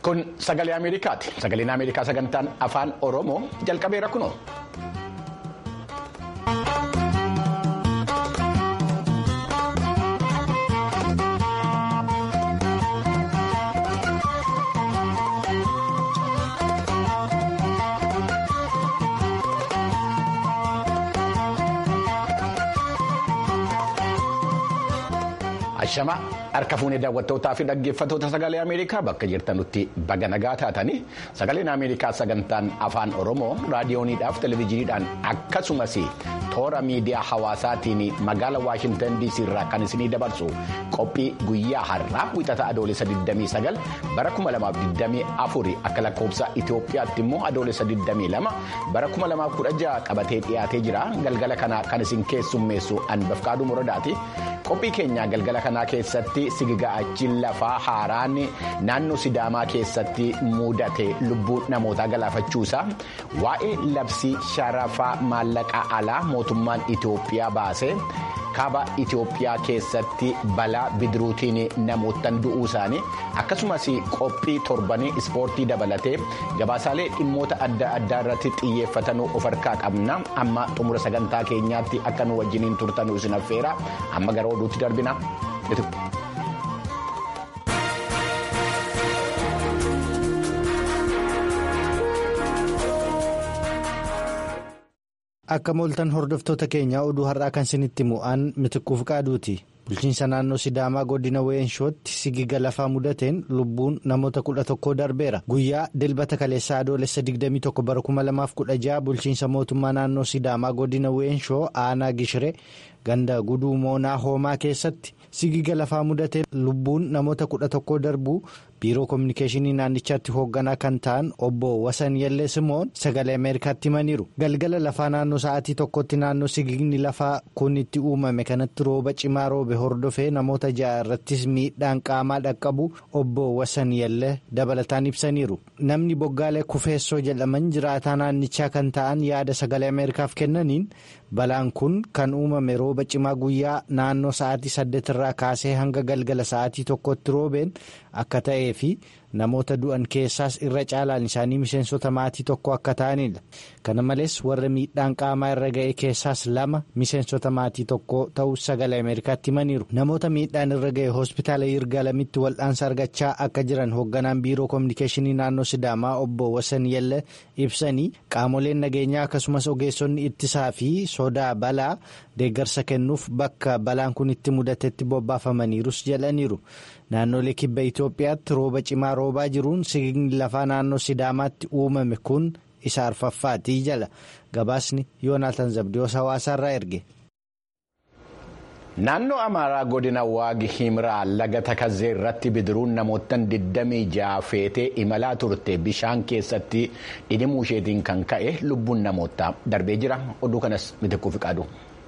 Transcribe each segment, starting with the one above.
Kun sagalee Ameerikaati. Sagaleen Ameerikaa sagantaan afaan Oromoo jalqabeera kunoo. Ashama harka fuunee daawwattootaa fi dhaggeeffattoota sagalee Ameerikaa bakka jirtanutti baga nagaa taatanii sagaleen Ameerikaa sagantaan afaan Oromoo raadiyooniidhaaf televezyiiniidhaan akkasumas toora miidiyaa hawaasaatiin magaala Waashintan DC irraa kan isinii dabarsu qophii guyyaa har'aa wixata adoolessa 29 bara 2024 akka lakkoofsa Itoophiyaatti immoo adoolessa 22 bara 2016 qabatee dhiyaatee jira galgala kana kan isin keessummeessu Anbafqaaduu Muradaati qophii keenya galgala kanaa keessatti sigiga'achi lafaa haaraan naannoo sidaamaa keessatti mudate lubbuu namootaa galaafachuusaa waa'ee labsii sharafaa maallaqaa alaa mootummaan Itoophiyaa baase kaaba Itoophiyaa keessatti balaa bidiruutiin namootaan du'uu isaanii akkasumas qophii torbanii ispoortii dabalatee gabaasaalee dhimmoota adda addaa irratti xiyyeeffatanuu of harkaa qabna amma xumura sagantaa keenyaatti akka nu wajjiniin turtanuu isin affeera amma gara oduutti darbina. Akka mooltan hordoftoota keenyaa oduu har'aa kan isinitti mu'aan mitiquuf qaaduuti. Bulchiinsa naannoo Sidaamaa godina Weenshootti sigiga lafaa mudateen lubbuun namoota kudha tokkoo darbeera. Guyyaa dilbata kaleessaa adoolessa 21 bara 2016 bulchiinsa mootummaa naannoo Sidaamaa godina Weenshoo aanaa Gishiree ganda guduu moonaa hoomaa keessatti sigiga lafaa mudateen lubbuun namoota kudha tokkoo darbuu biiroo koominikeeshinii naannichaatti hoogganaa kan ta'an obbo Wasan Yallee Simoon sagalee Ameerikaatti himaniiru. Galgala lafaa naannoo sa'aatii tokkotti naannoo sigigni lafaa kun itti uumame kanatti rooba cimaa roobe hordofee namoota ja'a irrattis miidhaan qaamaa dhaqqabu obbo Wasan Yallee dabalataan ibsaniiru. Namni boggaalee kufeessoo jedhaman jiraataa naannichaa kan ta'an yaada sagalee Ameerikaaf kennaniin balaan kun kan uumame rooba cimaa guyyaa naannoo sa'aatii saddeet irraa kaasee hanga galgala sa'aatii tokkotti roobeen akka ta'ee fi namoota du'an keessaas irra caalaan isaanii miseensota maatii tokko akka ta'anidha. Kana malees warra miidhaan qaamaa irra ga'e keessaas lama miseensota maatii tokko ta'uu sagalee Ameerikaatti himaniiru. Namoota miidhaan irra ga'e hospitaala Yirgaalamitti wal'aansa argachaa akka jiran hoogganaan biiroo koominikeeshinii naannoo Sidaamaa obbo Wasan Yelle ibsanii qaamoleen nageenyaa akkasumas ogeessonni ittisaa fi sodaa balaa deeggarsa kennuuf bakka balaan kun itti mudatetti bobbaafamaniirus jedhaniiru. Naannolee kibba Itoophiyaatti rooba cimaa roobaa jiruun sigigni lafaa naannoo Sidaamaatti uumame kun isa arfaffaatii jala gabaasni Yoonaatan Zabdiyoos hawaasaarraa erge. Naannoo Amaaraa godina Waagi Himraa laga Takazee irratti bidiruun namootaan 26 feetee imalaa turte bishaan keessatti dhidhimuu isheetiin kan ka'e lubbuun namootaa darbee jira. Oduu kanas mitiquuf qaadu.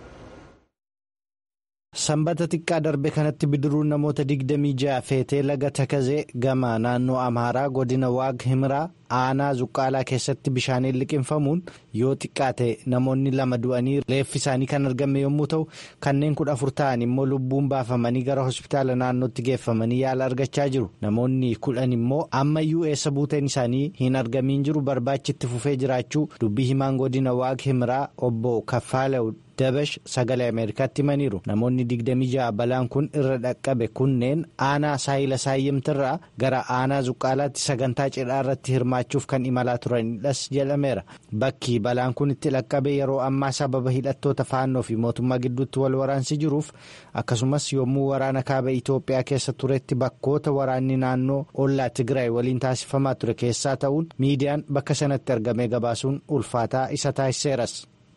Sanbata xiqqaa darbe kanatti bidiruun namoota 26 feetee laga Takazee gama naannoo Amaaraa godina Waag Himraa aanaa Zuqqaalaa keessatti bishaaniin liqinfamuun yoo xiqqaate namoonni lama du'anii reeffi isaanii kan argame yommuu ta'u kanneen kudha afur ta'an immoo lubbuun baafamanii gara hospitaala naannootti geeffamanii yaala argachaa jiru. Namoonni kudhan immoo ammayyuu eessa buuteen isaanii hin argamiin jiru barbaachitti fufee jiraachuu dubbii himaan godina Waag Himraa obbo Kaffaalew. dabash sagalee ameerikaatti himaniiru namoonni 26 balaan kun irra dhaqqabe kunneen aanaa saayila saayyimtirraa gara aanaa zuqqaalaatti sagantaa cidhaa irratti hirmaachuuf kan imalaa turanidhas jedhameera bakki balaan kun itti dhaqqabe yeroo ammaa sababa hidhattoota faannoo fi mootummaa gidduutti wal waraansi jiruuf akkasumas yommuu waraana kaaba itoophiyaa keessa turetti bakkoota waraanni naannoo ollaa tigraay waliin taasifamaa ture keessaa ta'uun miidiyaan bakka sanatti argamee gabaasuun ulfaataa isa taasiseeras.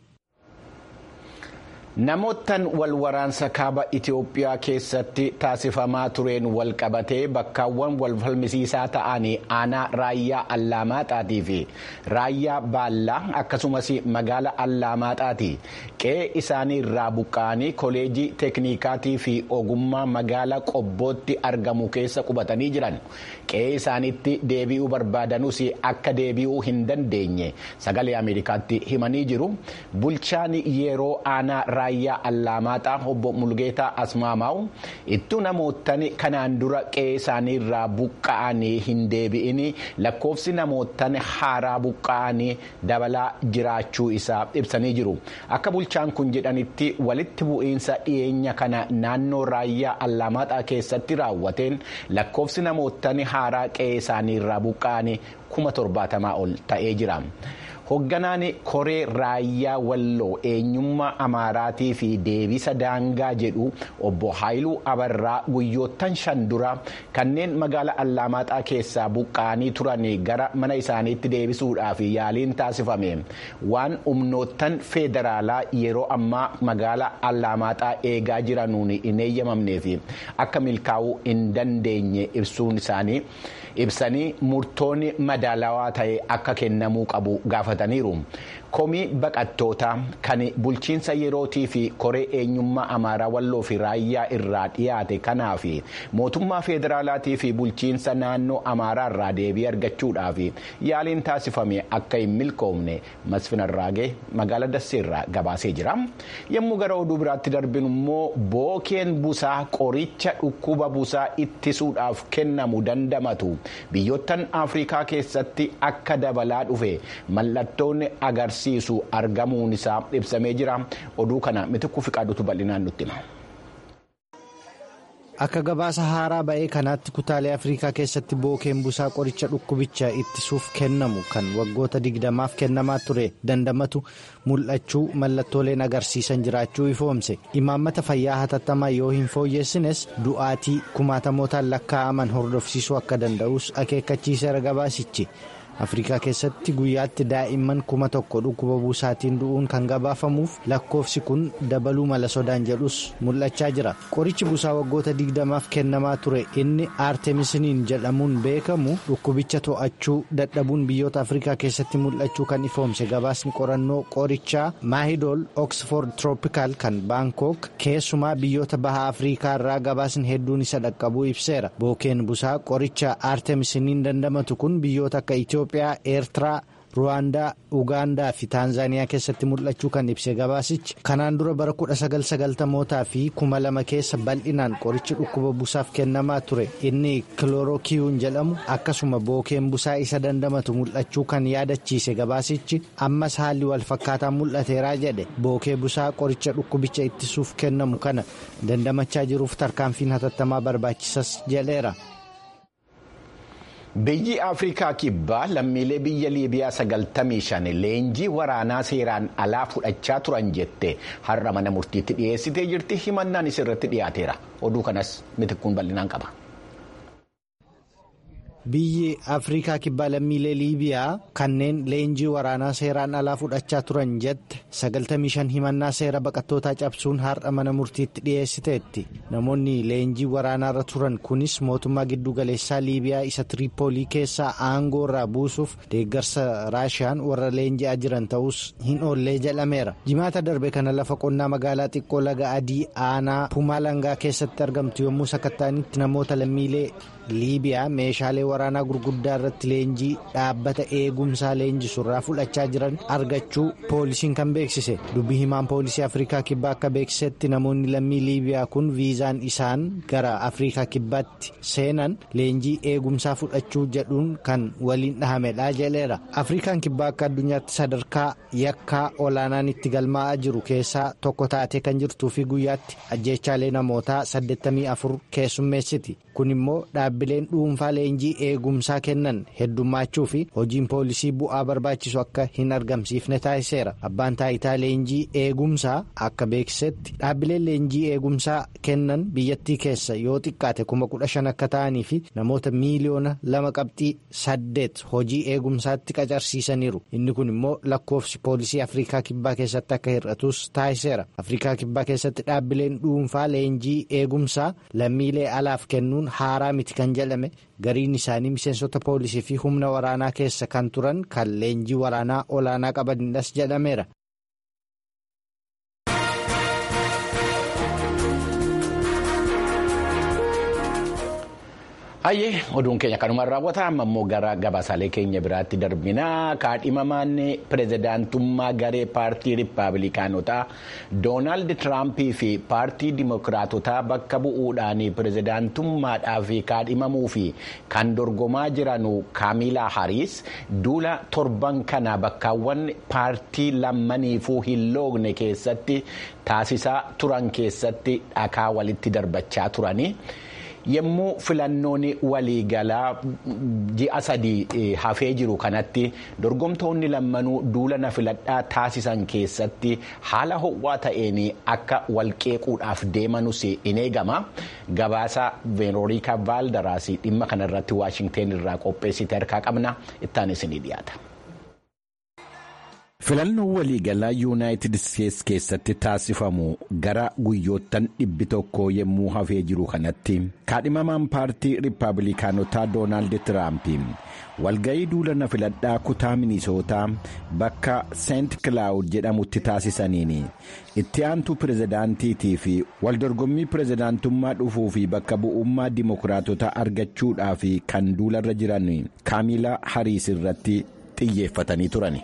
Namoottan wal waraansa kaaba Itoophiyaa keessatti taasifamaa tureen wal qabatee bakkaawwan wal falmisiisaa ta'anii aanaa raayyaa Allaamaaxaatii fi raayyaa Baallaa akkasumas magaala Allaamaaxaati. Qe'ee isaanii irraa buqqa'anii koleejii teeknikaatii fi ogummaa magaala Qobbootti argamu keessa qubatanii jiran. Qe'ee isaaniitti deebi'uu barbaadanuus akka deebi'uu hin dandeenye sagalee Ameerikaatti himanii jiru. Bulchaan yeroo aanaa raayyaa Allaamaaxaa obbo Mulgeetaa Asmaamaa'u ittuu namoottan kanaan dura qe'ee isaanii irraa buqqa'anii hin deebi'in lakkoofsi namoottan haaraa buqqa'anii dabalaa jiraachuu isaa ibsanii jiru. Akka bulchaan kun jedhanitti walitti bu'iinsa dhiyeenya kana naannoo raayyaa Allaamaaxaa keessatti raawwateen lakkoofsi namoottan haaraa qe'ee isaanii irraa buqqa'anii kuma torbaatamaa ol ta'ee jira. Hoogganaan koree raayyaa walloo eenyummaa amaaraatii fi deebisa daangaa jedhu obbo Haayiluu Abarraa guyyoottan shan dura kanneen magaala Allaamaaxaa keessaa buqqa'anii turan gara mana isaaniitti deebisuudhaaf yaaliin taasifame waan humnoottan federaalaa yeroo ammaa magaala Allaamaaxaa eegaa jiranuun hin eeyyamamneef akka milkaa'uu hin dandeenye ibsuun isaanii. ibsanii murtoonni madaalawaa ta'e akka kennamuu qabu gaafataniiru. komii baqattootaa kan bulchiinsa yerootii fi koree eenyummaa amaaraa walloo fi raayyaa irraa dhiyaate kanaaf mootummaa federaalaatii fi bulchiinsa naannoo amaaraa irraa deebii argachuudhaaf yaaliin taasifame akka hin milkoomne masfinarraagee magaala dasseerraa gabaasee jira yommuu gara oduu biraatti darbinu immoo bookeen busaa qoricha dhukkuba busaa ittisuudhaaf kennamu dandamatu biyyoottan afrikaa keessatti akka dabalaa dhufe mallattoon agarsiisa. agarsiisu argamuun isaa ibsamee jira oduu kana mitikuu fi qaadutu bal'inaan nutti hima. Akka gabaasa haaraa ba'ee kanaatti kutaalee Afrikaa keessatti bookeen busaa qoricha dhukkubicha ittisuuf kennamu kan waggoota digdamaaf kennamaa ture dandamatu mul'achuu mallattooleen agarsiisan jiraachuu ifoomse imaammata fayyaa hatattamaa yoo hin fooyyessines du'aatii kumaatamootaan lakkaa'aman hordofsiisuu akka danda'us akeekkachiiseera gabaasichi. afrikaa keessatti guyyaatti daa'imman kuma tokko dhukkuba buusaatiin du'uun kan gabaafamuuf lakkoofsi kun dabaluu mala sodaan jedhus mul'achaa jira qorichi busaa waggoota digdamaaf kennamaa ture inni aartemisiniin jedhamuun beekamu dhukkubicha to'achuu dadhabuun biyyoota afrikaa keessatti mul'achuu kan ifoomse gabaasni qorannoo qorichaa maahidool oksford troopikaal kan baankook keessumaa biyyoota baha afrikaa irraa gabaasni hedduun isa dhaqqabuu ibseera bookeen busaa qoricha aartemisiniin dandamatu kun biyyoota akka itiyoophiyaa. Itoophiyaa, Eertiraa, Ruwaandaa, Ugaandaa fi Taanzaaniyaa keessatti mul'achuu kan ibse gabaasichi kanaan dura bara 1990mootaa fi 2000 keessa bal'inaan qorichi dhukkuba busaaf kennamaa ture inni kiloorookiyuun jedhamu akkasuma bookeen busaa isa dandamatu mul'achuu kan yaadachiise gabaasichi ammas haalli wal fakkaataan mul'ateeraa jedhe bookee busaa qoricha dhukkubicha ittisuuf kennamu kana dandamachaa jiruuf tarkaanfiin hatattamaa barbaachisas jedheera. Biyyi Afrikaa kibbaa lammiilee biyya Liibiyaa 95 leenjii waraanaa seeraan alaa fudhachaa turan jette har'a mana murtiitti dhiyeessitee jirti himannaan isirratti dhiyaateera. Oduu kanas mitikkuun bal'inaan qaba. Biyyi Afrikaa kibbaa lammiilee Liibiyaa kanneen leenjii waraanaa seeraan alaa fudhachaa turan jette 95 himannaa seera baqattootaa cabsuun har'a mana murtiitti dhiyeessiteetti. Namoonni leenjii waraanaarra turan kunis mootummaa giddugaleessaa Liibiyaa isa Tiriipoolii keessaa aangoo irraa buusuuf deeggarsa Raashiyaan warra leenji'aa jiran ta'us hin oollee jedhameera. Jimaata darbe kana lafa qonnaa magaalaa xiqqoo laga adii aanaa Pumalangaa keessatti argamtu yommuu sakattaanitti namoota lammiilee Liibiyaa meeshaalee waraanaa gurguddaa irratti leenjii dhaabbata eegumsaa leenjisurraa fudhachaa jiran argachuu poolisiin kan beeksise dubbii himaan poolisii afrikaa kibbaa akka beeksisetti namoonni lammii liibiyaa kun viizaan isaan gara afrikaa kibbaatti seenan leenjii eegumsaa fudhachuu jedhuun kan waliin dhahamedha jedheera afrikaan kibbaa akka addunyaatti sadarkaa yakkaa olaanaan itti galmaa'aa jiru keessaa tokko taatee kan jirtuu fi guyyaatti ajjeechaalee namootaa 84 keessummeessiti kun immoo dhaabbileen dhuunfaa leenjii eegumsaa kennan heddummachuu fi hojiin poolisii bu'aa barbaachisu akka hin argamsiifne taasiseera abbaan taayitaa leenjii eegumsaa akka beeksisetti dhaabbileen leenjii eegumsaa kennan biyyattii keessa yoo xiqqaate kuma kudha shan akka ta'anii fi namoota miiliyoona lama qabxii saddeet hojii eegumsaatti qacarsiisaniiru inni kun immoo lakkoofsi poolisii afrikaa kibbaa keessatti akka hir'atus taasiseera afrikaa kibbaa keessatti dhaabbileen dhuunfaa leenjii eegumsaa lammiilee alaaf kennuun haaraa miti kan jedhame gariin isaanii miseensota poolisii fi humna waraanaa keessa kan turan kan leenjii waraanaa olaanaa qabanidhas jedhameera. Hayyee oduun keenya kanumaan raawwata amma immoo gara gabaasaalee keenya biraatti darbinaa kaadhimamaan pirezidaantummaa garee paartii rippaabilikaanotaa doonaald tiraampii fi paartii dimokiraatotaa bakka bu'uudhaan pirezidaantummaadhaaf kaadhimamuu fi kan dorgomaa jiran kaamilaa hariis duula torban kana bakkaawwan paartii lammaniifuu hin loogne keessatti taasisaa turan keessatti dhakaa walitti darbachaa turani. yommuu filannoon waliigalaa ji'a sadii hafee jiru kanatti dorgomtoonni lammanuu duula na filadhaa taasisan keessatti haala ho'aa ta'een akka walqeequudhaaf deemanus in eegama gabaasa veeroorikaa vaaldaraas dhimma kanarratti waashingteen irraa qopheessite harkaa qabna ittaan isinii dhiyaata. filannoo waliigalaa yuunaayitid isteetsi keessatti taasifamu gara guyyoottan dhibbi tokko yommuu hafee jiru kanatti kaadhimamaan paartii rippaabilikaanotaa doonaald tiraamp walga'ii duula na filadhaa kutaa minisootaa bakka seent kilaawud jedhamutti taasisaniin itti aantuu pirezidaantiitii fi waldorgommii pirezidaantummaa dhufuu fi bakka bu'ummaa dimokiraatota argachuudhaaf kan duularra jiran kaamilaa hariis irratti xiyyeeffatanii turan.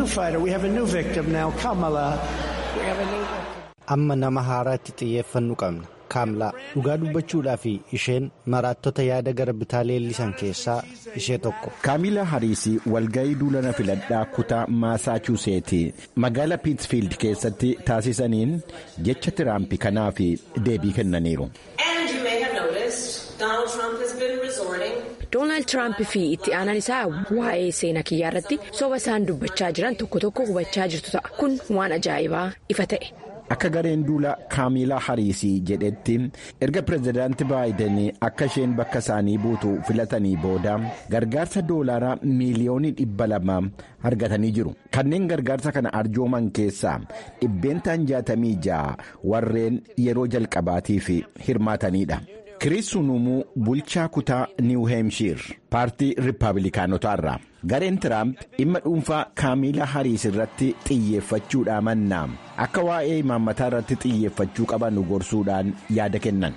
amma nama haaraatti xiyyeeffannu qabna kaamilaa dhugaa dubbachuudhaa fi isheen maraattota yaada gara bitaa leellisan keessaa ishee tokko. kaamilaa hariisii walga'ii duulana filadhaa kutaa maasaachuuseetii magaala piitsfiild keessatti taasisaniin jecha tiraampi kanaaf deebii kennaniiru. doonaald tiraamp fi itti aanaan isaa waa'ee seenaa kiyyaa irratti soba isaan dubbachaa jiran tokko tokko hubachaa jirtu ta'a kun waan ajaa'ibaa ifa ta'e. akka gareen duula kaamilaa hariisii jedhetti erga pirezidaanti baayiden akka isheen bakka isaanii buutu filatanii booda gargaarsa doolaaraa miiliyoonii dhibba lama argatanii jiru kanneen gargaarsa kana arjooman keessaa dhibbeentaan jaatamii ja'a warreen yeroo jalqabaatiif hirmaatanidha. kiriis sunumuu bulchaa kutaa niiw heemshiir paartii rippaabilikaanotaa irraa gareen tiraamp dhimma dhuunfaa kaamilaa hariis irratti xiyyeeffachuudhaa mannaa akka waa'ee imaammataa irratti xiyyeeffachuu qaban gorsuudhaan yaada kennan.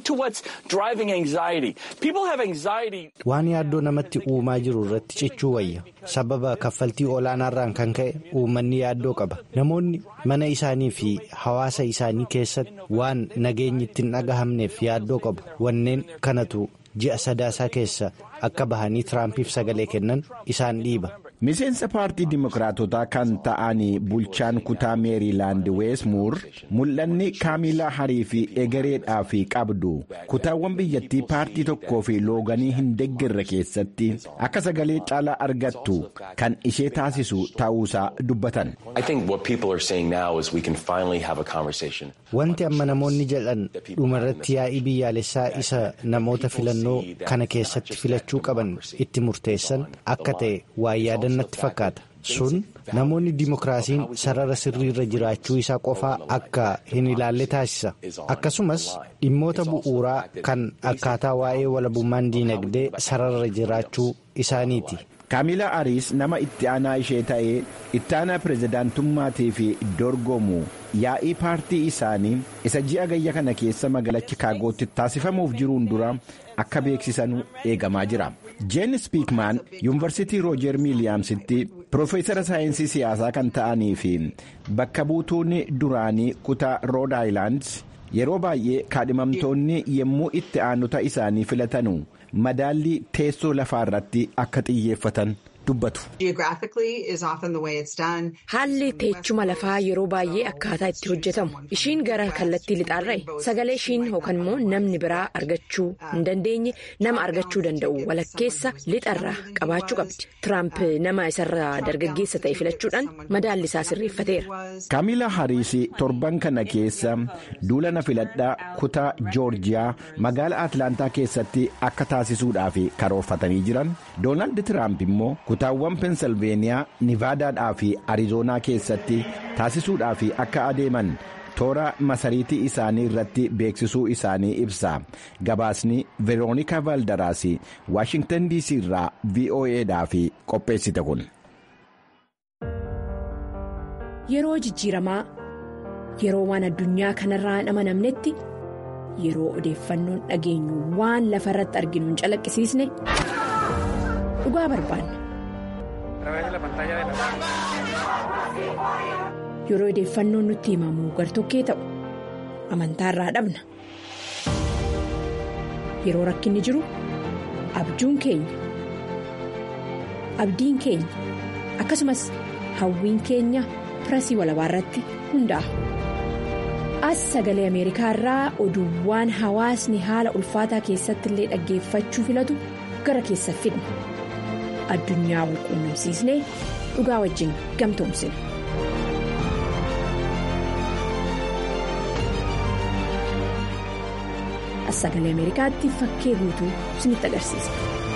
waan yaaddoo namatti uumaa jiru irratti cichuu wayya sababa kaffaltii olaanaarraan kan ka'e uummanni yaaddoo qaba namoonni mana isaanii fi hawaasa isaanii keessatti waan nageenyi ittiin dhagahamneef yaaddoo qabu wanneen kanatu ji'a sadaasaa keessa akka bahanii tiraampiif sagalee kennan isaan dhiiba. miseensa paartii dimokiraatotaa kan ta'an bulchaan kutaa meeriilaand weesmuur mul'anni kaamilaa harii fi egereedhaaf qabdu kutaawwan biyyattii paartii tokkoo fi looganii hin deeggarre keessatti akka sagalee caalaa argattu kan ishee taasisu ta'uusaa dubbatan. wanti amma namoonni jedhan dhumarratti yaa'ii biyyaalessaa isa namoota filannoo kana keessatti filachuu qaban itti murteessan akka ta'e waa yaadannatti fakkaata sun namoonni dimokiraasiin sarara sirriirra jiraachuu isaa qofaa akka hin ilaalle taasisa akkasumas dhimmoota bu'uuraa kan akkaataa waa'ee walabummaan diinagdee sarara jiraachuu isaaniiti. kaamilaa hariis nama itti aanaa ishee ta'ee itti aanaa pirezidaantummaatiif dorgomu yaa'ii paartii isaanii isa ji'a gayya kana keessa magaalaa chikaagootti taasifamuuf jiruun dura akka beeksisan eegamaa jira jeen spiikmaan yuunivarsiitii roojer miiliyaamsitti piroofeesara saayinsii siyaasaa kan ta'anii fi bakka buutuun duraanii kutaa rood aayilaand yeroo baay'ee kaadhimamtoonni yommuu itti aanota isaanii filatanu madaallii teessoo lafaa irratti akka xiyyeeffatan dubbatu. Haalli teechuma lafaa yeroo baay'ee akkaataa itti hojjetamu ishiin gara kallattii lixaarra'e sagalee ishiin yookaan immoo namni biraa argachuu hin dandeenye nama argachuu danda'u walakkeessa lixarraa qabaachuu qabdi. Tiraamp nama isarraa dargaggeessa ta'e filachuudhaan madaalli isaa sirreeffateera. Kaamilaa Hariis torban kana keessa duula na filadhaa kutaa Joorjiyaa magaalaa Atlaantaa keessatti akka taasisuudhaaf karoorfatanii jiran Doonaald Tiraamp immoo kutaawwan Pensilveeniyaa, Nivaadaadhaa fi Arizoonaa keessatti taasisuudhaaf akka adeeman toora masariitii isaanii irratti beeksisuu isaanii ibsa. Gabaasni Veeroonika Valdaraas Waashingtan DC irraa VOAdhaaf qopheessite kun. Yeroo jijjiiramaa yeroo waan addunyaa kanarraa hin amanamnetti yeroo odeeffannoon dhageenyu waan lafa irratti arginu hin calaqqisiisne dhugaa barbaanna. yeroo odeeffannoon nutti himamu gartokkee ta'u amantaa irraa dhabna yeroo rakkinni jiru abjuun keenya abdiin keenya akkasumas hawwiin keenya pirasii walabaa irratti hundaa'a. as sagalee ameerikaa irraa oduuwwan hawaasni haala ulfaataa keessatti illee dhaggeeffachuu filatu gara keessa fidna addunyaa wal quunnamsiisnee dhugaa wajjin gamtoomsina. as sagalee ameerikaatti fakkee guutuu isinitti agarsiisa.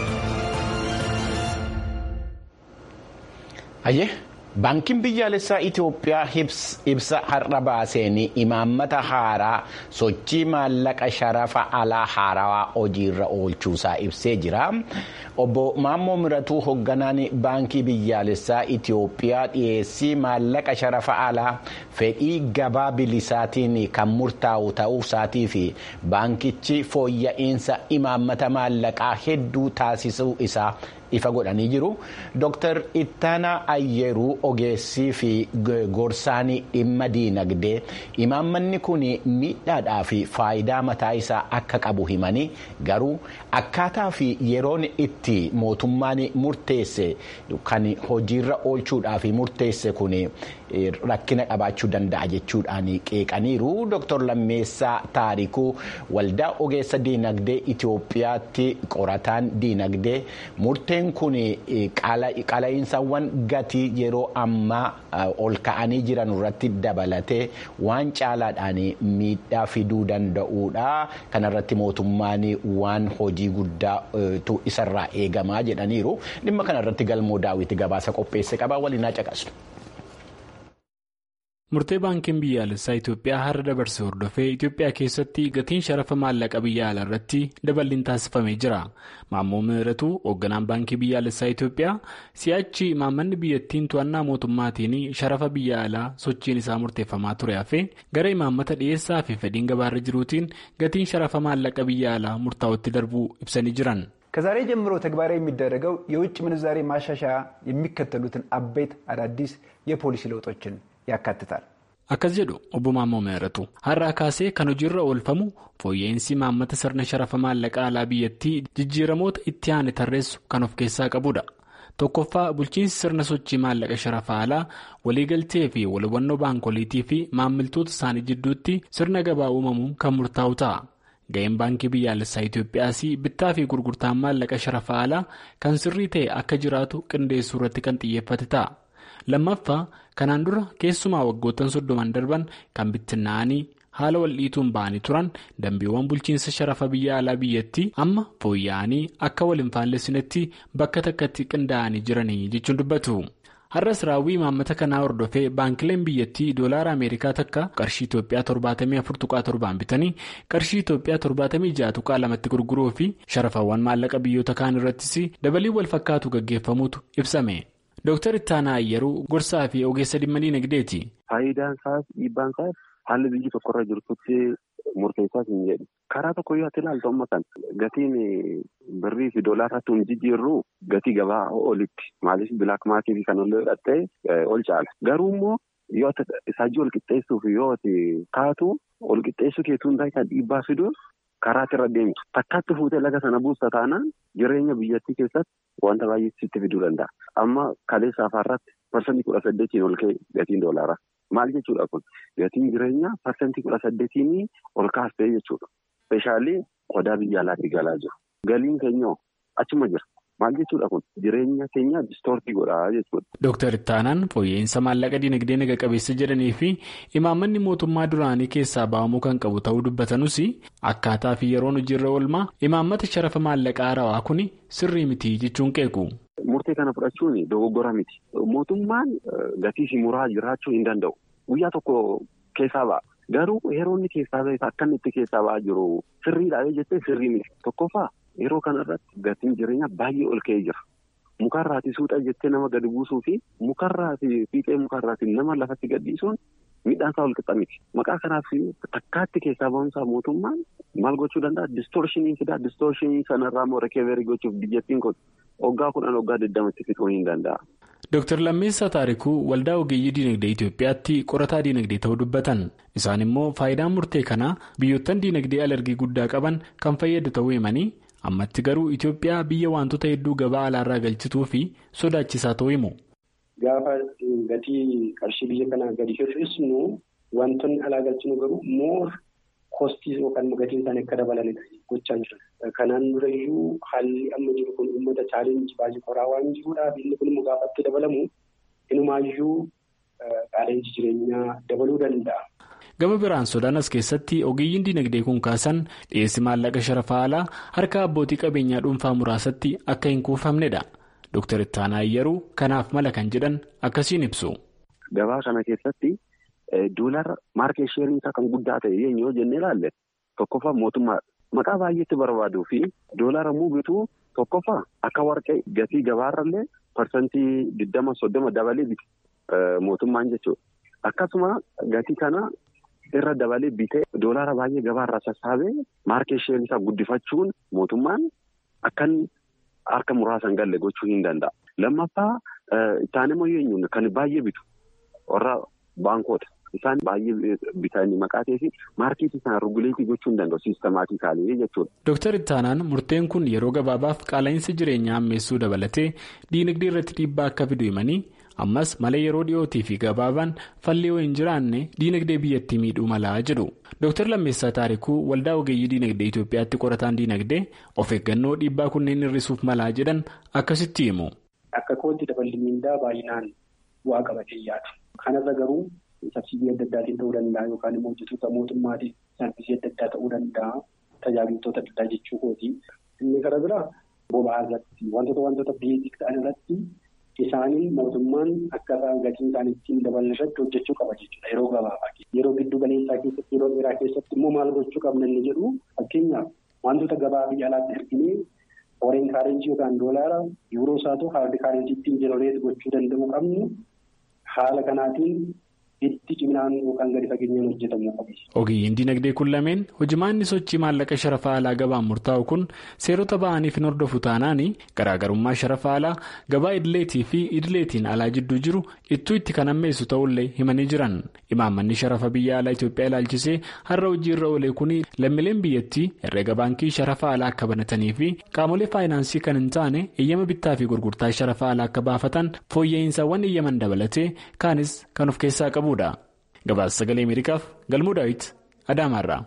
Baankiin biyyaalessaa Itoophiyaa ibsa har'a baaseen imaammata haaraa sochii maallaqa sharafa alaa haarawaa hojiirra oolchuusaa ibsee jira. Obbo Maammoo Miratuu hoogganaan baankii biyyaalessaa Itoophiyaa dhiyeessii maallaqa sharafa alaa fedhii gabaa bilisaatiin kan murtaa'u ta'uusaatii fi baankichi fooyya'insa imaammata maallaqaa hedduu taasisuu isaa. ifa godhanii jiru Dr. Ittaanaa Ayyeruu ogeessii fi gorsaan dhimma diinagdee imaammanni kun miidhaadhaa fi faayidaa mataa isaa akka qabu himanii garuu akkaataa fi yeroon itti mootummaan murteesse kan hojiirra oolchuudhaaf murteesse kun rakkina qabaachuu danda'a jechuudhaan qeeqaniiru Dr. Lammeessaa Taarikuu waldaa ogeessa diinagdee Itoophiyaatti qorataan diinagdee murteen kun qala'insawwan gatii yeroo ammaa ol ka'anii jiran irratti dabalatee waan caalaadhaan miidhaa fiduu danda'uudha kanarratti mootummaan waan hojii guddaatu isarraa eegamaa jedhaniiru dhimma kanarratti galmoo daawwitii gabaasa qopheesse qabaa waliin caqasu. murtee baankiin biyyaalessaa itiyoophiyaa har'a dabarse hordofee itiyoophiyaa keessatti gatiin sharafa maallaqa biyya alaa irratti daballiin taasifamee jira maammoo miiratuu hoogganaan baankii biyyaalessaa itiyoophiyaa si'achi imaammanni biyyattiin to'annaa mootummaatiin sharafa biyya alaa sochiin isaa murteeffamaa ture hafe gara imaammata dhiyeessaa fi fedhiin gabaarra jiruutiin gatiin sharafa maallaqa biyya alaa murtaa'utti darbuu ibsanii jiran. ከዛሬ ጀምሮ ተግባራዊ የሚደረገው የውጭ ምንዛሬ ማሻሻያ የሚከተሉትን አበይት አዳዲስ የፖሊሲ ለውጦችን ያካትታል። akkas jedhu obbo Maammoo Meeratu har'aa kaasee kan hojiirra oolfamu fooyya'insi imaammata sirna sharafa maallaqa alaa biyyattii jijjiiramoota itti aane tarreessu kan of keessaa qabudha. tokkoffaa bulchiinsi sirna sochii maallaqa sharafa alaa waliigaltee fi walhubannoo baankoliitii fi maammiltoota isaanii jidduutti sirna gabaa uumamuun kan murtaa'u ta'a. ga'een baankii biyyaalessaa Itoophiyaas bittaa fi gurgurtaan maallaqa sharafa alaa kan sirrii ta'e akka jiraatu qindeessuu irratti kan xiyyeeffate ta'a. lammaffaa kanaan dura keessumaa waggoottan soddoman darban kan bittinnaa'anii haala waldhiituun ba'anii turan dambiiwwan bulchiinsa sharafa biyya alaa biyyattii amma fooyya'anii akka wal hin faalleessinetti bakka takkatti qindaa'anii jiranii jechuun dubbatu. har'as raawwii imaammata kanaa hordofee baankileen biyyattii doolaara ameerikaa takka qarshii itoophiyaa torbaatamii afur tuqaa torbaan bitanii qarshii itoophiyaa torbaatamii ja'a tuqaa lamatti gurguruu fi sharafawwan maallaqa biyyoota kaan irrattis dabalii wal fakkaatu gaggeeffamuutu ibsame. Dooktar Ittaanaa Ayyeruu gorsaa fi ogeessa dhimma diinagdeeti. Faayidaan isaas dhiibbaan isaas haalli biyyi tokkorra jirtutti murteessaas hin jedhu. Karaa tokko yoo ati ilaaltu amma kan gatiin birrii fi doolaarratti hin jijjiirru gatii gabaa olitti maaliif bilaak maatii fi kan ol hidhattee ol caala. Garuu immoo yoo isaajii ol qixxeessuuf yoo kaatu ol qixxeessuu keetuun kan dhiibbaa fiduun karaatti irra deemtu. Takkaatti fuutee laga sana buusta taanaan jireenya biyyattii keessatti wanta baay'ee sitti fiduu danda'a. Amma kaleessa afaarratti parsantii kudha saddeetiin ol ka'e gatiin doolaaraa. Maal jechuudha kun gatiin jireenyaa parsantii kudha saddeetiin ol kaastee jechuudha. Speeshaalii qodaa biyya alaatti galaa jiru. Galiin keenya achuma jira. Maal jechuudha kun jireenya keenya distoortii godhaa jechuudha. Dooktar Ittaanaan fooyya'insa maallaqa dinagdee naga qabeessa jedhanii fi imaammanni mootummaa duraanii keessaa ba'amuu kan qabu ta'uu dubbatanus akkaataa fi yeroon hojiirra oolmaa imaammata sharafa maallaqaa haarawaa kun sirrii miti jechuun qeequ. Murtee kana fudhachuun dogoggora miti. Mootummaan gatii fi muraa jiraachuu hin danda'u. Guyyaa tokko keessaa ba'a. Garuu yeroo inni keessaa ba'e akka inni itti keessaa ba'aa jiru sirriidhaa jettee sirrii miti. Tokkoffaa yeroo kanarratti gatiin jireenyaa baay'ee ol ka'ee jira. Mukarraati suuta jettee nama gadi buusuu fi mukarraati fiixee mukarraati nama lafatti gadhiisuun midhaan isaa wal qixa miti. Maqaa kanaaf takkaatti keessaa ba'umsaa mootummaan maal gochuu danda'a? Distoorshinii fidaa. Distoorshinii sanarraa immoo rekeeverii gochuuf biyyattiin kun waggaa kudhan waggaa digdamatti fixuu hin danda'a. Dooktar Lammeessaa Taarikuu waldaa ogeeyyii diinagdee Itoophiyaatti qorataa diinagdee ta'uu dubbatan. Isaan immoo faayidaan murtee kanaa biyyoottan diinagdee alargii guddaa qaban kan fayyadu ta'uu himanii ammatti garuu Itoophiyaa biyya wantoota hedduu gabaa alaarraa galchituu fi sodaachisaa ta'uu himu. Gaafa gatii qarshii biyya kanaa gadi hir'isnu wantoonni alaa galchinu garuu moor kostii yookaan gatiin isaanii akka dabalanidha gochaa jiran. Kanaan durayyuu haalli amma jiru kun uummata chaalenjii baay'ee qoraa waan jiruudhaaf inni kun immoo gaafa itti dabalamu inumaayyuu qaala'insi jireenyaa dabaluu danda'a. Gama biraan Sudaan as keessatti ogeeyyiin diinagdee kun kaasan dhiyeessi maallaqa sharafa alaa harka abbootii qabeenyaa dhuunfaa muraasatti akka hin kuufamnedha. Dooktar Ittaanaa Ayyaruu kanaaf mala kan jedhan akkasiin ibsu. Gabaa kana keessatti doolara maarkeet sheeriin isaa kan guddaa ta'e yoo jennee ilaalle tokkoffaa mootummaa maqaa baay'eetti barbaaduu fi doolara bituu tokkoffaa akka warqee gatii gabaarrallee parsantii digdama soddoma dabalee biti mootummaan jechuudha. Akkasuma gatii kana irra dabalee bitee doolara baay'ee gabaarraa sassaabee maarkeet sheeriin isaa guddifachuun mootummaan akkan harka muraasan galle gochuu hin danda'a. Lammaffaa isaan immoo eenyuun kan baay'ee bitu warra baankoota. Isaan baay'ee bitanii maqaa ta'eefi maarkeetii isaan ruguleetii gochuu hin danda'u siistemaatikaalii jechuudha. Dooktar Ittaanaan murteen kun yeroo gabaabaaf qaala'insa jireenyaa ammeessuu dabalatee diinagdee irratti dhiibbaa akka fidu himanii ammas mala yeroo dhiyootii fi gabaabaan falli yoo hin jiraanne diinagdee biyyattii miidhuu malaa jedhu. Dooktar Lammeessaa Taarikuu waldaa ogeeyyii diinagdee Itoophiyaatti qorataan diinagdee of eeggannoo dhiibbaa kunneen hir'isuuf malaa jedhan akkasitti himu. Akka kootti daballi miindaa baay'inaan bu'aa qabatee yaadu. Kanarra garuu sabsiidii adda addaatiin ta'uu danda'a yookaan immoo hojjetoota mootummaatiin saanfisii adda addaa ta'uu danda'a tajaajiloota adda addaa jechuu kooti. Inni gara biraa boba'aa irratti wantoota wantoota beeksisa ta'an irratti isaanii mootummaan akkaataa gatiin isaanii ittiin dabalan irratti hojjechuu qaba jechuudha yeroo gabaabaa yeroo giddu galeessaa keessatti yeroo dheeraa keessatti immoo maal gochuu qabna inni jedhu fakkeenyaaf wantoota gabaa biyya alaatti erginee foreign kaarenjii yookaan doolaara yuuroo isaa ta'u haalli kaarenjii ittiin jenereet gochuu danda'u qabnu haala kanaatiin itti ciminaan yookaan gadi fageenyaan hojjetamuu qabu. Ogeeyyiin diinagdee kun lameen hojimaanni sochii maallaqa sharafa alaa gabaan murtaa'u kun seerota ba'aniif hin hordofu taanaan garaagarummaa sharafa alaa gabaa idileetii fi idileetiin alaa jidduu jiru ittuu itti kan ammeessu ta'ullee himanii jiran imaammanni sharafa biyya alaa Itoophiyaa ilaalchisee har'a hojiirra oolee kun lammiileen biyyattii herreega baankii sharafa alaa akka banatanii fi qaamolee faayinaansii kan hin taane eeyyama bittaa fi gurgurtaa sharafa alaa akka baafatan fooyya'insaawwan eeyyaman dabalatee kaanis kan of keessaa qabu. gabaasa sagalee ameerikaaf galmuu daawit adaamaarraa.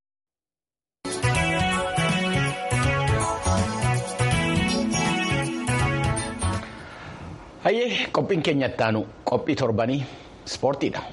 hayyee qophiin keenya ittaanu qophii torbanii ispoortiidha.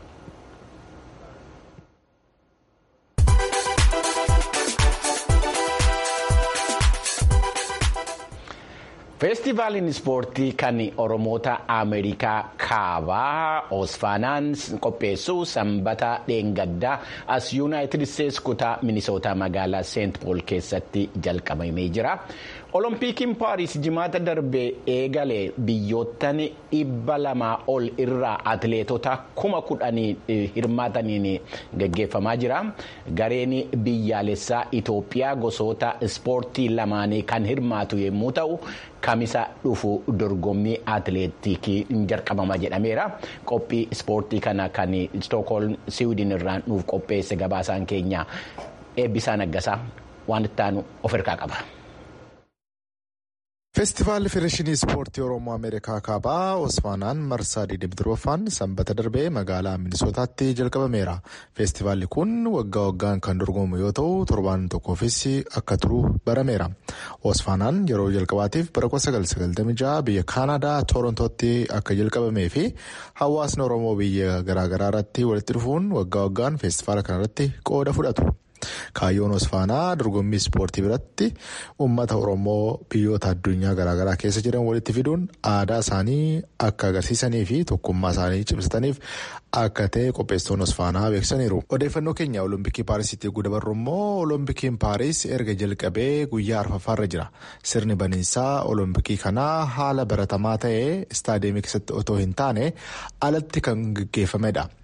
feestivaaliin ispoortii kan oromoota ameerikaa kaabaa osfaanaan qopheessu sanbata dheengaddaa as yuunaayitid isteetsi kutaa minisootaa magaalaa seent pool keessatti jalqabamee jira olompiikiin paaris jimaata darbee eegalee biyyoottan dhibba lamaa ol irraa atileetota kuma kudhanii hirmaataniin gaggeeffamaa jira gareen biyyaalessaa itoophiyaa gosoota ispoortii lamaanii kan hirmaatu yommuu ta'u. kamisa dhufu dorgommii atileetikii jalqabama jedhameera qophii ispoortii kana kan stookholm siwiidin irraa nuuf qopheesse gabaasaan keenya eebbisaa naggasaa waan ittaanu of hirkaa qaba. feestivaalli federeeshinii ispoortii oromoo ameerikaa kaabaa osfaanaan marsaa diidimtirooffaan sanbata darbee magaalaa minisootaatti jalqabameera feestivaalli kun waggaa waggaan kan dorgomu yoo ta'u torbaan tokkoofis akka turu barameera osfaanaan yeroo jalqabaatiif bara 1996 biyya kaanadaa toorontootti akka jalqabamee fi hawaasni oromoo biyya garaagaraa irratti walitti dhufuun waggaa waggaan feestivaala kanarratti qooda fudhatu. kaayyoon osfaanaa dorgommii ispoortii biratti uummata oromoo biyyoota addunyaa garaagaraa keessa jiran walitti fiduun aadaa isaanii akka agarsiisanii fi tokkummaa isaanii cimsataniif akka ta'e qopheessitoonni osfaanaa beeksisaniiru. odeeffannoo keenya olompikii paarisitti eeguu dabarru immoo olompikiin paaris erga jalqabee guyyaa arfaffaarra jira sirni baniinsaa olompikii kanaa haala baratamaa ta'ee istaadiyeemii keessatti otoo hin taane alatti kan gaggeeffamedha.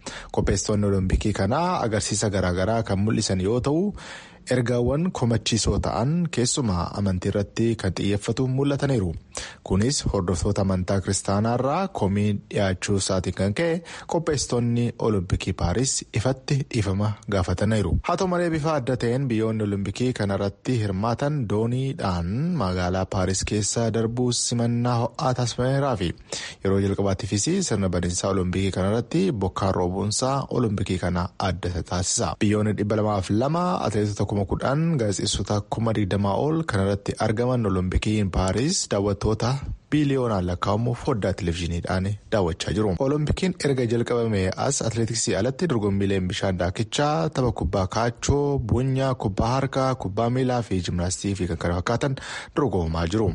qopheessitoonni olompikii kanaa agarsiisa garaagaraa kan mul'isan yoo ta'u ergaawwan komachiisoo ta'an keessumaa amantii irratti kan xiyyeeffatu mul'ataniiru kunis hordoftoota amantaa kiristaanaarraa komii dhiyaachuu isaatiin kan ka'e qopheessitoonni olompikii paaris ifatti dhiifama gaafataniiru haa ta'u malee bifa adda ta'een biyyoonni olompikii kanarratti hirmaatan dooniidhaan magaalaa paaris keessa darbuu simannaa ho'aa taasifameeraa fi yeroo jalqabaattiifis sirna badiinsaa olompikii kanarratti bokkaan roobuunsaa olompikii kana adda taasisa biyyoonni dhibba lamaaf lama atileetota kuma kudhan gaazexeessota kuma digdamaa ol kanarratti argaman olompikiin paaris daawwattoota biiliyoonaan lakkaa'amu foddaa televezyiiniidhaan daawwachaa jiru. olompikiin erga jalqabame as atileetiksii alatti dorgommiileen bishaan daakichaa tapha kubbaa kaachoo bunyaa kubbaa harkaa kubbaa miilaa fi jimnaastii fi kan kana fakkaatan dorgomamaa jiru.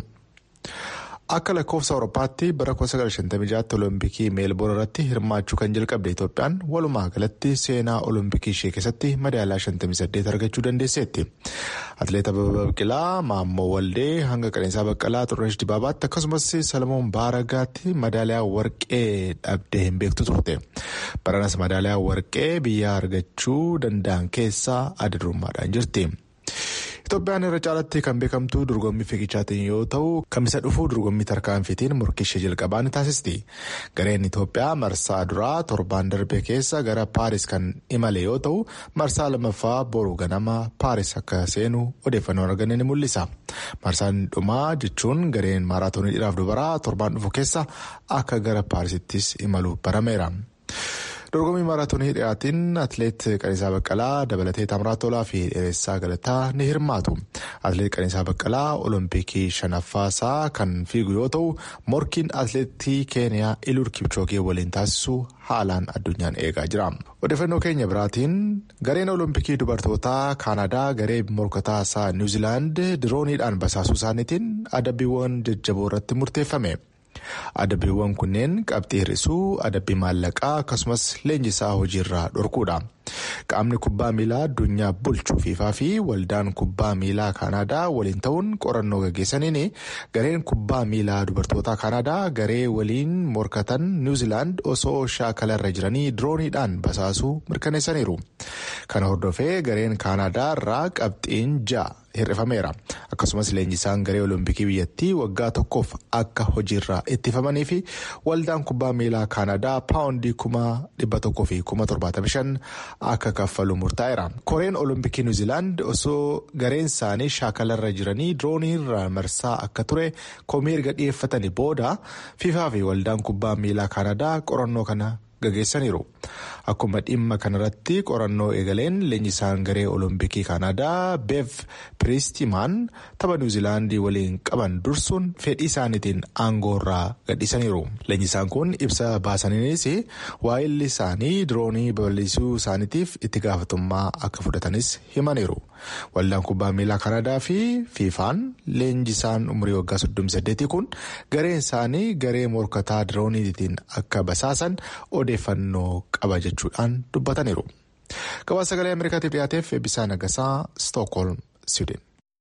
akka lakkoofsa awurooppaatti bara 1956 olompikii meelboon irratti hirmaachuu kan jalqabde itoophiyaan walumaa galatti seenaa olompikii ishee keessatti madaalaa 58 argachuu dandeesseetti atileet ababa biqilaa maammoo waldee hanga qananiisaa baqqalaa xurunesh dibaabaatti akkasumas salamoon baaragaatti madaaliyaa warqee dhabdee hin beektu turte baranas madaaliyaa warqee biyyaa argachuu danda'an keessaa adda durummaadhaan jirti. Itoophiyaan irra caalatti kan beekamtu dorgommii fiigichaatiin yoo ta'u kamisa dhufuu dorgommii tarkaanfiitiin morkii ishee jalqabaa ni taasisti. Gareen Itoophiyaa marsaa duraa torbaan darbee keessa gara Paaris kan imale yoo ta'u marsaa lammaffaa boru ganama Paaris akka seenu odeeffannoo arganne ni mul'isa. Marsaan dhumaa jechuun gareen maaraatoonii dhiiraaf dubaraa torbaan dhufu keessa akka gara Paarisittis imalu barameera. dorgommii maaraatoonii dhiyaatiin atileet qaniisaa baqqalaa dabalatee tamraa tolaa fi dheeressaa galataa ni hirmaatu atileet qaniisaa baqqalaa olompikii shanaffaasaa kan fiigu yoo ta'u morkiin atileetii keeniyaa ilur kipchoogee waliin taasisu haalaan addunyaan eegaa jira odeeffannoo keenya biraatiin gareen olompikii dubartootaa kaanadaa garee morkataa isaa niwuziilaand dirooniidhaan basaasuu isaaniitiin adabbiiwwan jajjaboo irratti murteeffame. adabbiiwwan kunneen qabxii hir'isuu adabbii maallaqaa akkasumas leenjisaa hojiirraa dhorkuudha qaamni kubbaa miilaa addunyaa bulchuu fiifaa fi waldaan kubbaa miilaa kaanaadaa waliin ta'uun qorannoo gaggeessaniin gareen kubbaa miilaa dubartootaa kaanaadaa garee waliin morkatan niwuziilaand osoo shaakalarra jiranii dirooniidhaan basaasuu mirkaneessaniiru kana hordofee gareen kaanaadaa irraa qabxiin ja'a. hir'ifameera akkasumas leenjisaan garee olompikii biyyattii waggaa tokkoof akka hojiirraa ittifamanii fi waldaan kubbaa miilaa kaanadaa paawundii kuma dhibba tokkoo fi kuma torbaatamii shan akka kaffalu murtaa'eera koreen olompikii niwuziilaand osoo gareen isaanii shaakalarra jiranii dirooniirraa marsaa akka ture komii erga dhiyeeffatanii booda fiifaa fi waldaan kubbaa miilaa kaanadaa qorannoo kana gaggeessaniiru akkuma dhimma kanarratti qorannoo eegaleen leenjisaan garee olompikii kaanadaa beev piristimaan tapha niwuziilaandii waliin qaban dursuun fedhii isaaniitiin aangoorraa gadhiisaniiru leenjisaan kun ibsa baasaniinis waa'illi isaanii diroonii babal'isuu isaaniitiif itti gaafatummaa akka fudhatanis himaniiru waldaan kubbaa miilaa kaanadaa fi fiifaan leenjisaan umurii waggaa 38 kun gareen isaanii garee morkataa dirooniitiin akka basaasan odeeffannoo qaba jechuudhaan dubbataniiru. Gabaasa sagalee Ameerikaatiif dhiyaateef eebbisaa nagasaa Stookholm, Siwiidin.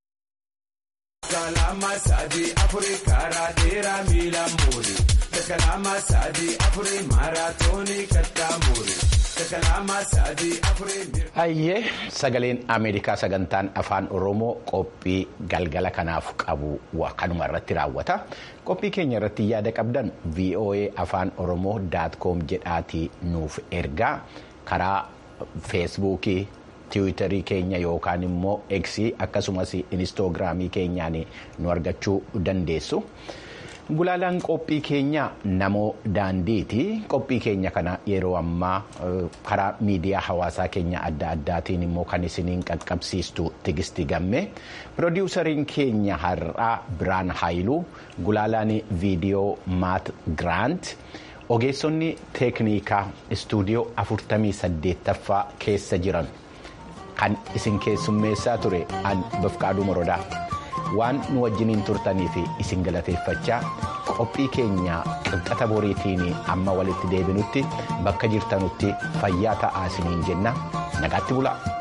Hayyee sagaleen Ameerikaa sagantaan afaan Oromoo qophii galgala kanaaf qabu kanuma irratti raawwata. Qophii keenya irratti yaada qabdan VOA afaan Oromoo daat koom jedhaatii nuuf ergaa karaa feesbuukii tiwiitarii keenya yookaan immoo eksii akkasumas inistoogiraamii keenyaan nu argachuu dandeessu. Gulaalaan qophii keenya namoo daandiiti. Qophii keenya kana yeroo ammaa karaa miidiyaa hawaasaa keenya adda addaatiin immoo kan isiniin qaqqabsiistu tigisti gamme. Pirodiwusariin keenya har'aa Biraan Haayiluu gulaalaan viidiyoo Maat Giraant. Ogeessonni teeknikaa istuudiyoo 48ffaa keessa jiran kan isin keessummeessaa ture an Bafqaaduu Morodaa. waan nu wajjiniin turtanii fi isin galateeffachaa qophii keenya qixxata boriitiin amma walitti deebinutti bakka jirtanutti fayyaa ta'aa isiniin jenna nagaatti bulaa.